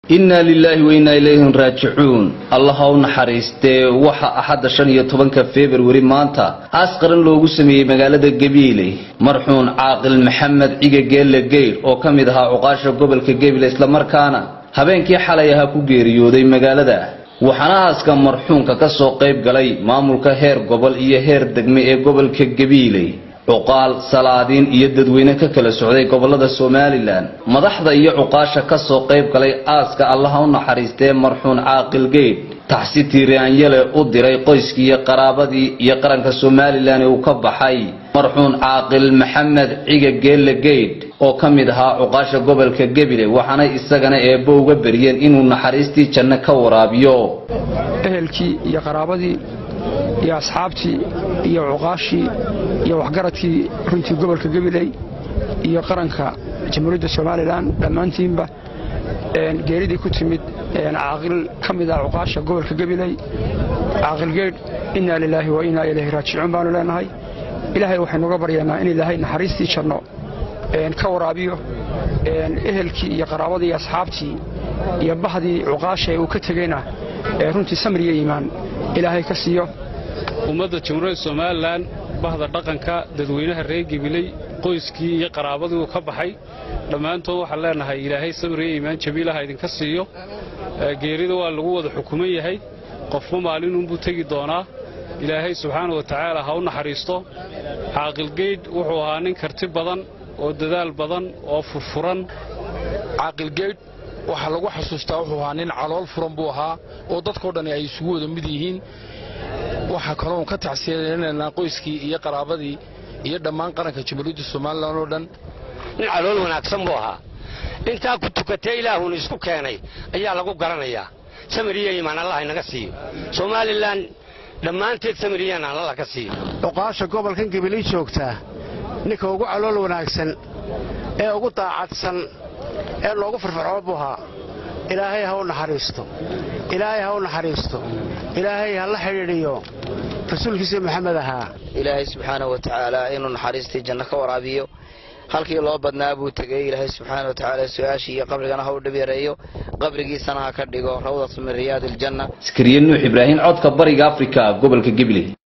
innaa lilaahi wa innaa ilayhi raajicuun allah ha u naxariistee waxa axadda shan iyo tobanka februari maanta aas qaran loogu sameeyey magaalada gabiile marxuun caaqil maxamed cige geelle geydh oo ka mid ahaa cuqaasha gobolka gabiile islamarkaana habeenkii xalay ahaa ku geeriyooday magaalada waxaana aaska marxuunka ka soo qayb galay maamulka heer gobol iyo heer degme ee gobolka gabiile cuqaal salaadiin iyo dadweyne ka kala socday gobolada somalilan madaxda iyo cuqaasha ka soo qayb galay aaska allaha u naxariistee marxuun caaqil geydh taxsi tiiraanyale u diray qoyskii iyo qaraabadii iyo qaranka somalilan ee uu ka baxay marxuun caaqil maxamed ciga geelle geydh oo ka mid ahaa cuqaasha gobolka gebile waxaanay isagana eebbo uga beriyeen inuu naxariistii janno ka waraabiyo ehelkii iyo qaraabadii iyo asxaabtii iyo cuqaashii iyo waxgaradkii runtii gobolka gabiley iyo qaranka jamhuuriyadda somalilan dhammaantiinba geeridii ku timid caaqil ka mid ah cuqaasha gobolka gabiley caaqil geedh innaa lilaahi wa innaa ilayhi raajicuun baanu leenahay ilaahay waxaynuga baryaynaa in ilaahay naxariistii janno ka waraabiyo ehelkii iyo qaraabadii iyo asxaabtii iyo bahdii cuqaasha ee uu ka tegeyna runtii samriya iimaan ilaahay ka siiyo ummadda jamhuuriyadda somalilan bahda dhaqanka dadweynaha reer gebiley qoyskii iyo qaraabadii uu ka baxay dhammaantood waxaan leenahay ilaahay samriya iimaan jabiilaha idinka siiyo geerida waa lagu wada xukuman yahay qofba maalinunbuu tegi doonaa ilaahay subxaana wa tacaala ha u naxariisto caaqilgeydh wuxuu ahaa nin karti badan oo dadaal badan oo furfuran caaqilgeydh waxaa lagu xasuustaa wuxuu ahaa nin calool furan buu ahaa oo dadkao dhan ay isugu wada mid yihiin waxaa kaloon ka tacsiyanaynaa qoyskii iyo qaraabadii iyo dhammaan qaranka jamhuuriyadda somalilan oo dhan nin calool wanaagsan buu ahaa intaa ku tukatee ilaahuna isku keenay ayaa lagu garanayaa samiriya imaan allah inaga siiyo somalilan dhammaanteed samiriyan alla ka siiyo cuqaasha gobolkan gabiley joogtaa ninka ugu calool wanaagsan ee ugu daacadsan ee loogu firfircoon buu ahaa ilaahay ha u naxariisto ilaahay ha u naxariisto ilaahay ha la xidhiidhiyo rasuulkiisa maxamed ahaa ilaahay subxaana wa tacaala inuu naxariistii janno ka waraabiyo halkii loo badnaa buu tegey ilaahay subxaana wa tacaala su-aashii iyo qabrigana ha u dhib yareeyo qabrigiisana ha ka dhigo rawdatu min riyaadi aljanna askariye nuux ibraahim codka bariga afrika gobolka gabiley